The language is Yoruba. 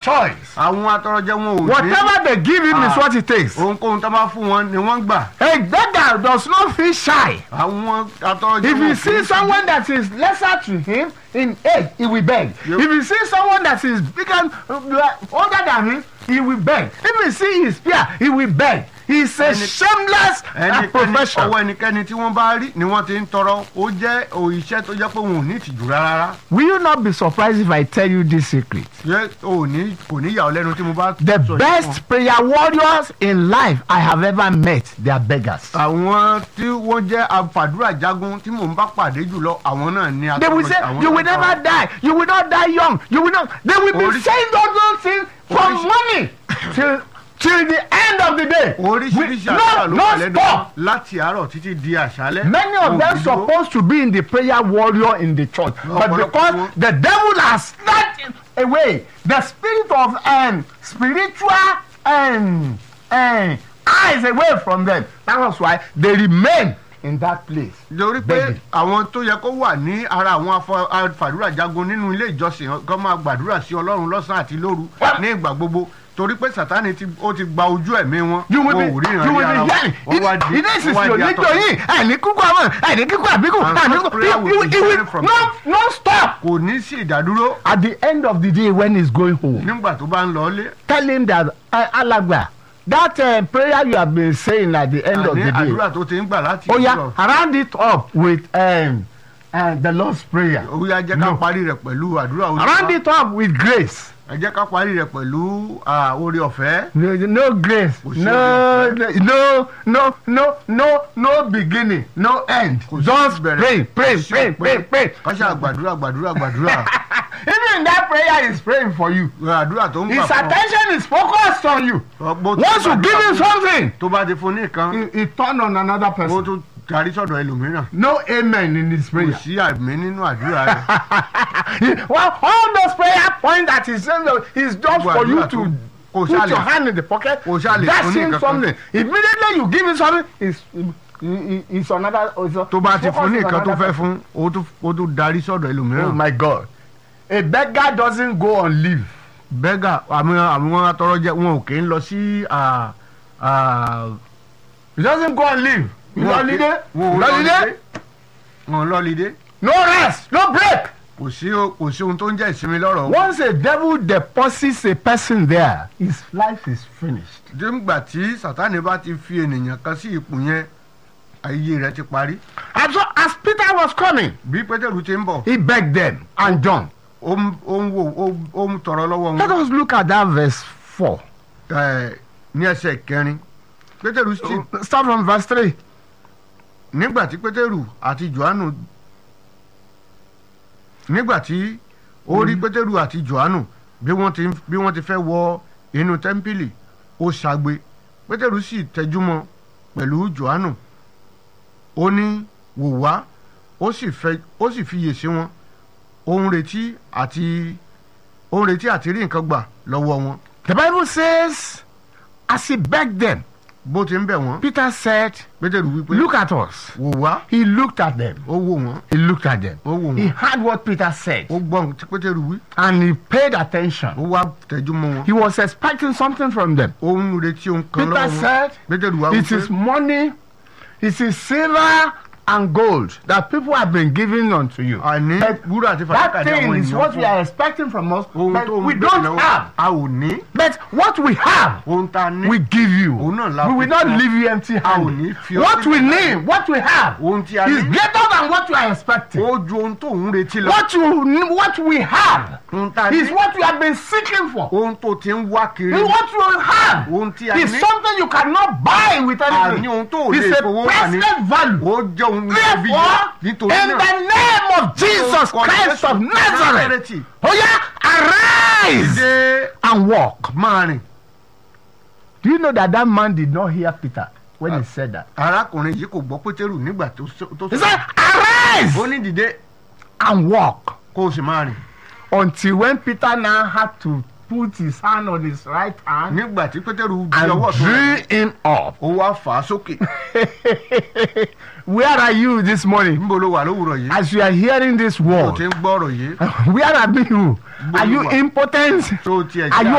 choice. àwọn atọrọjẹ wọn ò ní Whatever they give him is Ah. what he takes. ohunkóhun tó bá fún wọn ni wọ́n gbà A beggar does not feel shy. àwọn atọrọjẹ If wọn he ò kì í sees someone that is lesser to him in age, he will beg. Yep. If he sees someone that is bigger, uh, older than him, he will beg. If he sees his peer, he will beg. He's a Any- shameless uh, ẹnikẹ́ni profession. ọwọ́ ẹnikẹ́ni tí wọ́n bá rí ni wọ́n ti ń tọrọ ó jẹ́ òṣìṣẹ́ tó jẹ́ pé wọn ò ní ìtìjú rárá Will you not be surprised if I tell you this secret? ṣé ò ní kò ní yà ọ́ lẹ́nu tí mo bá The sọ yìí fún ọ. best prayer warriors in life I have ever met, they are beggars. àwọn tí wọ́n jẹ́ afàdúrà jagun tí mò ń bá pàdé jùlọ àwọn náà ní They will say, àwọn You will náà never die. You will not die young. You will not. They will be Oríṣi- saying all those things from Oríṣi- morning till till the end of the day. oríṣiríṣi With- àdúrà no ló wà no lẹ́nu stop. láti àárọ̀ títí di àṣálẹ́ Many of Wọn ò them dúró. supposed to be in the prayer warrior in the church, but Ọ̀pọ̀lọpọ̀ because wọn- the devil has snatched away the spirit of um, spiritual um, um, eyes away from them, that was why they remain in that place. lórí pé Begging. àwọn tó yẹ kó wà ní ara àwọn afọ- afàdúrà jagun nínú ilé ìjọsìn kan máa gbàdúrà sí ọlọ́run lọ́sàn-án àti lóru Well- ní ìgbà gbogbo torí pé sátani ti ó ti gba ojú ẹ̀mí wọn you will wọn ò be ríran you rí will ara be wọn hearing wọ́n wá di ilé wọ́n ìsinsìn wá di oníjọ atọ́ yìí àìní kíkú àwọn àìní kíkú àbíkú And àìní such prayer will be kíkú different from no no stop. kò ní sí ìdádúró at the end of the day when he's going home nígbà tó bá ń lọ ilé tell him that uh, alagba that uh, prayer you have been saying at the end of àní the day àdúrà tó ti ń gbà láti oya ìjọ round it up with um, uh, the lord's prayer oya jẹ́ ká No. parí rẹ̀ pẹ̀lú àdúrà round olúwa it up with grace ẹ jẹ́ ká parí rẹ̀ pẹ̀lú ah, oore ọ̀fẹ́ no no grace Kò sí no oore no no no no no beginning no end Kò sí just ìbẹ̀rẹ̀. pray pray Kò sí pray òpin. pray pray ká ṣáà gbàdúrà gbàdúrà gbàdúrà even that prayer is praying for you àdúrà tó ń gbà his fún ọ. attention is focused on you Ọgbọ́n tó once you gbàdúrà give him fún- something tó bá ti fún ní nǹkan he he turn on another ó person. tún darí sọ̀dọ̀ ẹlòmíràn no amen in his kò prayer. sí àmì nínú àdúrà rẹ̀ well all those prayer points that he saying is just Gbogbo for you àdúrà to tó- kò put ṣáà your lè- hand in the pocket kò ṣáà lè dash fún ní him nǹkan kan. something immediately you give him something is is another. Is tó bá ti fún ní focus nǹkan on tó another fẹ́ fún ó tún ó tún darí sọ̀dọ̀ oh ẹlòmíràn. my god a beggar doesn't go on leave. bẹ́gà àwọn àwọn atọrọjẹ wọn ò kì í lọ sí à, à, he doesn't go on leave. wọn ò kì- holiday wọn ò holiday lọ́lídé wọn ò lọ́lídé no rest no break. kò sí o- kò sí ohun tó ń jẹ́ ìsinmi lọ́rọ̀ wọn. once a devil deposits a person there his life is finished. nígbà tí sátani bá ti fi ènìyàn kan sí ipò yẹn ayé rẹ̀ ti parí. and so as peter was coming bí pétérù ti ń bọ̀ he begged them and john. ó ń ó ń wò ó- ó ń tọrọ lọ́wọ́ Let wọn us look at that verse 4. ẹ̀, ní ẹsẹ̀ kẹrin pétérù sì Start from verse 3. nígbà tí pétérù àti johannu nígbà tí ó rí pétérù àti johannu bí wọ́n ti bí wọ́n ti fẹ́ wọ inú tẹ́ḿpìlì ó ṣagbe pétérù sì tẹjúmọ́ pẹ̀lú johannu ó ní wò wá ó sì fẹ́ ó sì fiyè sí wọn ó ń retí àti ó ń retí àti rí nǹkan gbà lọ́wọ́ wọn The Bible says, as he begged them, bó ti ń bẹ̀ wọ́n Peter said, pétérù wípé Look at us. wò wá He looked at them. ó wò wọ́n He looked at them. ó wò He wọ́n heard what Peter said ó gbọ́ ohun tí pétérù wí and he paid attention. ó wá tẹjúmọ́ wọn He was expecting something from them. ó ń retí ohun kan Peter lọ́wọ́ wọn said, pétérù wá It is wípé money, it is silver and gold that people have been giving unto you. àní But wúrà àti fàdákà That ní àwọn thing is ènìyàn what we fún are expecting from us, ohun but tó ń we béèrè don't lọ́wọ́ have. a ò ní But what we have, ohun tá a ní we give you. Òun náà la We will fi not fún ọ. leave you empty A ò ní handed. fi ọ What we sílẹ̀ need, what we have, ohun tí a is ní greater than what you are expecting. ó ju ohun tó ń retí lọ What you, what we have ohun tá a is ní what you have been seeking for. ohun tó ti ń wá kiri What you have ohun tí a is ní something you cannot buy with àní anything. ohun tó ò It's lè a fowó rà ní priceless value. ó jẹ́ ohun níbi Therefore, nítorí in náà the name of Jesus Orúkọ Christ Jésù of Nazareth, Násárẹ́tì, oh yeah, arise dé and walk. máa rìn Do you know that that man did not hear Peter when he said that? arákùnrin yìí kò gbọ́ pétérù nígbà tó sọ- tó He sọ said, arise ó ní dìde and walk. kó o sì máa rìn Until when Peter now had to put his hand on his right hand nígbà tí pétérù di and ọwọ́ tó rẹ̀ drew him up. ó wá fà á sókè Where are you this morning? níbo ló wà lówùrọ̀ yìí As you are hearing this tó word, ti ń gbọ́ ọ̀rọ̀ yìí where are you? Are you impotent? tó tiẹ̀ Are you